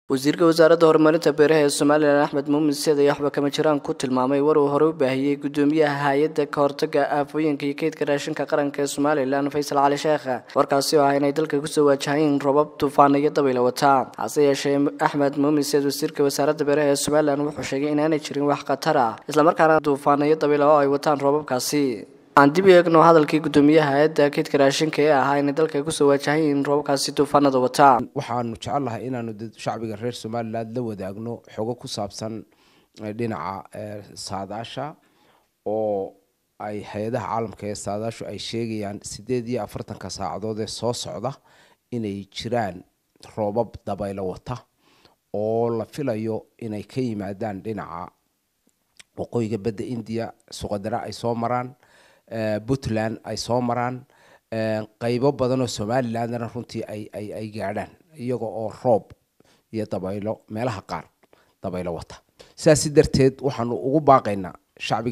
wasiirka wasaaradda horumarinta beeraha ee somalilan axmed muumin seed ayaa waxba kama jiraan ku tilmaamay war uu hore u baahiyey gudoomiyaha hay-adda kahortaga aafooyinka iyo keydka raashinka qaranka ee somalilan faysal cali sheekha warkaasi oo ah inay dalka kusoo waajahayeen robab duufaan iyo dabayla wataa hase yeeshee axmed muumin seed wasiirka wasaaradda beeraha ee somalilan wuxuu sheegay inaanay jirin wax khatar ah islamarkaana duufaan iyo dabayla oo ay wataan robabkaasi aan dib u eegno hadalkii gudoomiyaha hay-adda keydka raashinka ee ahaa inay dalka kusoo waajahayiin robabkaasi duufaanada wataa waxaanu jecelnahay inaanu shacbiga reer somalilan la wadaagno xogo ku saabsan dhinaca saadaasha oo ay hay-adaha caalamka ee saadaashu ay sheegayaan sideed iyo afartanka saacadood ee soo socda inay jiraan roobab dabaylo wata oo la filayo inay ka yimaadaan dhinaca waqooyiga badda india suqadara ay soo maraan puntland ay soo maraan qeybo badan oo somalilandna runtii ay ay ay gaadhaan iyaga oo roob iyo dabaylo meelaha qaar dabaylo wata sidaasi darteed waxaanu ugu baaqaynaa shacbiga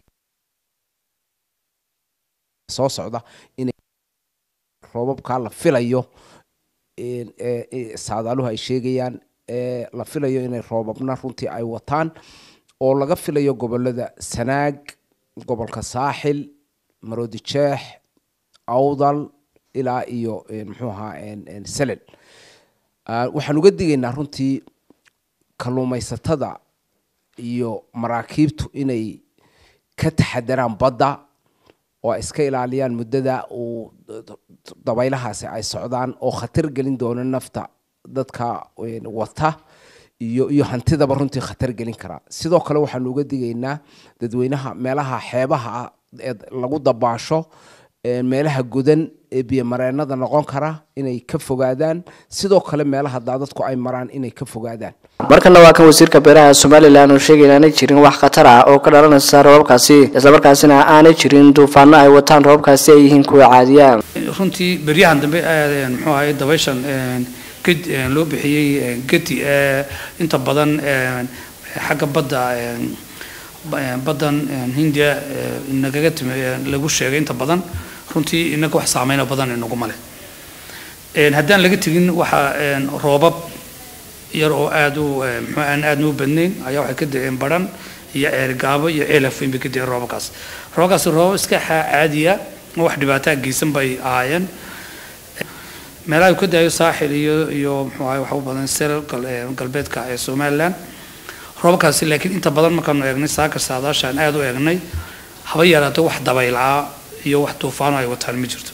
soo socda inay roobabkaa la filayo saadaaluhu ay sheegayaan la filayo inay roobabna runtii ay wataan oo laga filayo gobolada sanaag gobolka saaxil maroodi jeex awdal ilaa iyo muxuu ahaa selel waxaan uga digaynaa runtii kalluumaysatada iyo maraakiibtu inay ka taxadaraan badda oo ay iska ilaaliyaan muddada uu dabaylahaasi ay socdaan oo khatar gelin doono nafta dadka wata iyo iyo hantidaba runtii khatar gelin karaa sidoo kale waxaanu uga digaynaa dadweynaha meelaha xeebaha ee lagu dabaasho meelaha gudan ee biyomareenada noqon kara inay ka fogaadaan sidoo kale meelaha daadadku ay maraan inay ka fogaadaan markana waa kan wasiirka beeraha somalilan oo sheegay inaanay jirin wax khatar ah oo ka dhalanaysa robabkaasi islamarkaasina aanay jirin duufaano ay wataan robabkaasi ay yihiin kuwa caadiya runtii beryahan dambe muxuu ahay dabayshan ged loo bixiyey gedi inta badan xagga badda baddan hindiya nagaga timi lagu sheegay inta badan runtii inaga wax saameyno badan inaguma leh haddaan laga tegin waxaa roobab yar oo aada u mxuu aan aadna u badnayn ayaa waxay ka da-een baran iyo ceergaabo iyo ceelafweyn bay ka da-een roobabkaas roobabkaasi roobab iska caadiya oo wax dhibaataa geysan bay ahaayeen meelaha uu ka daayo saaxil iyo iyo muxuu ahay waxa u badan sel galbeedka ee somaliland roobabkaasi laakiin inta badan markaanu eegnay saakar saadaashaan aada u eegnay haba yaraato wax dabaylaa iyo wax duufaano ay wataan ma jirto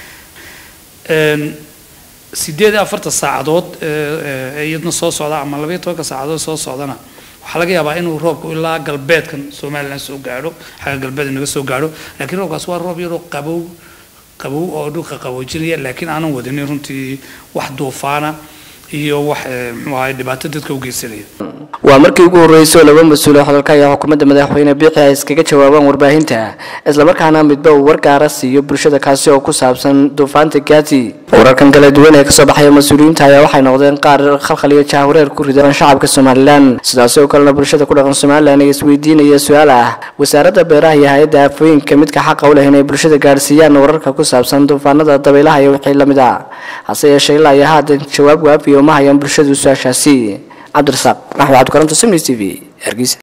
sideed iyo afartan saacadood iyadna soo socda ama labaiyo tobanka saacadood soo socdana waxaa laga yaabaa inuu roobku ilaa galbeedkan somaliland soo gaadho xagga galbeed naga soo gaadho laakiin roobkaas waa roob yaroo qabow qabow oo dhulka qaboojinaya laakiin aanan wadanin runtii wax duufaana iyo wax muxuu ahay dhibaato dadka u geysanaya waa markii ugu horreysay oo laba mas-uul oo hadalka ayaa xukuumadda madaxweyne biixi ay iskaga jawaabaan warbaahinta islamarkaana midba uu war gaara siiyo bulshada kaasi oo ku saabsan duufaanta gaati wararkan kala duwan ee kasoo baxaya mas-uuliyiinta ayaa waxay noqdeen qaar khalkhal iyo jahwareer ku ridan shacabka somalilan sidaasi oo kalena bulshada ku dhaqan somalilan ay isweydiinaya su-aal ah wasaaradda beeraha iyo hay-adda aafooyinka midka xaqa u leh inay bulshada gaadhsiiyaan wararka ku saabsan duufaanada dabaylaha iyo wixii lamid ah hase yeeshee ilaa iyo haatan jawaab waafiya uma hayaan bulshadu su-aashaasi cabdirasaaq maxmed cabdikaranto simni t v hargeysa